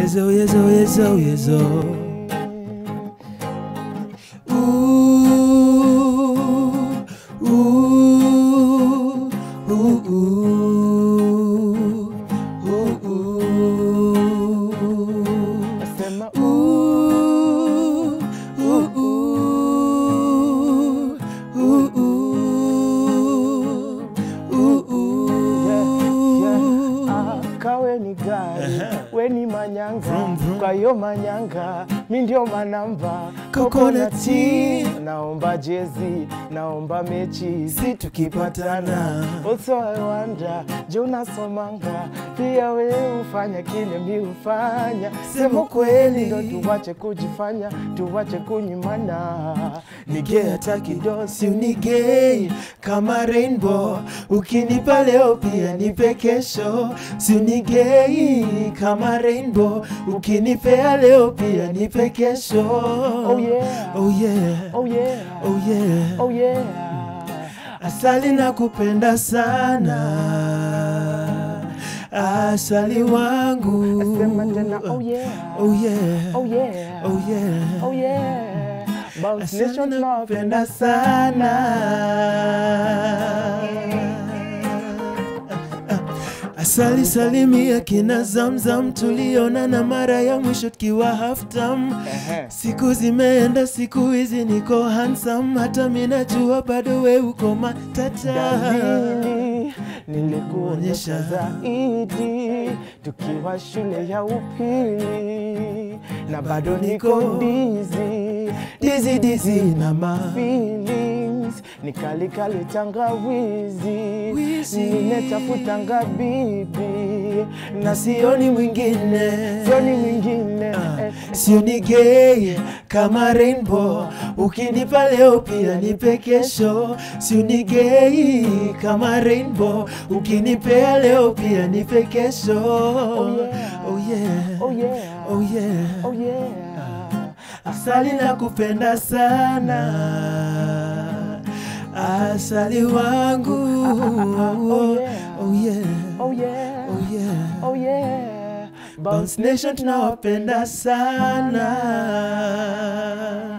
Yezo, yezo, yezo, yezo. Ooh, ooh, ooh, ooh, ooh, ooh. Nasema Ooh, ooh, ooh, ooh, ooh, ooh, Yeah, ooh. ah, kawe ni gari we ni manyanga Vroom, vroom. kwa hiyo manyanga mi ndio manamba Coconut tea. naomba jezi naomba mechi si tukipatana also I wonder je unasomanga pia we ufanya kile mi ufanya sema kweli ndo tuwache kujifanya tuwache kunyimana Nige hata kidogo si unigei kama rainbow, ukinipa leo pia nipe kesho. Si unigei kama rainbow, ukinipea leo pia nipe kesho. Oh yeah. oh yeah, oh yeah oh yeah. oh yeah Asali na kupenda sana, asali wangu. Sema tena, oh yeah. oh yeah, Oh yeah. oh yeah. Oh yeah. Bounce Asali Nation nakupenda tunawapenda sana. Asali salimia kina Zamzam, tuliona mara ya mwisho tukiwa half time. Ehe. Siku zimeenda, siku hizi niko handsome, hata mimi najua bado we uko matata. Dalili nilikuonyesha Onyesha. zaidi tukiwa shule ya upili na bado niko Niko dizi Dizi dizi na ma feelings nikalikali tangawizi Wizi. ninetafutanga bibi na sioni mwingine, sioni mwingine Ah, eh, sioni gay kama rainbow, ukinipa leo pia nipe kesho. Sioni gay kama rainbow, ukinipea leo pia nipe kesho. Oh yeah. oh yeah, oh yeah oh yeah. oh yeah Asali na kupenda sana, asali wangu. Oh yeah. oh yeah, oh yeah oh yeah. Oh yeah. Bounce Nation tunawapenda sana.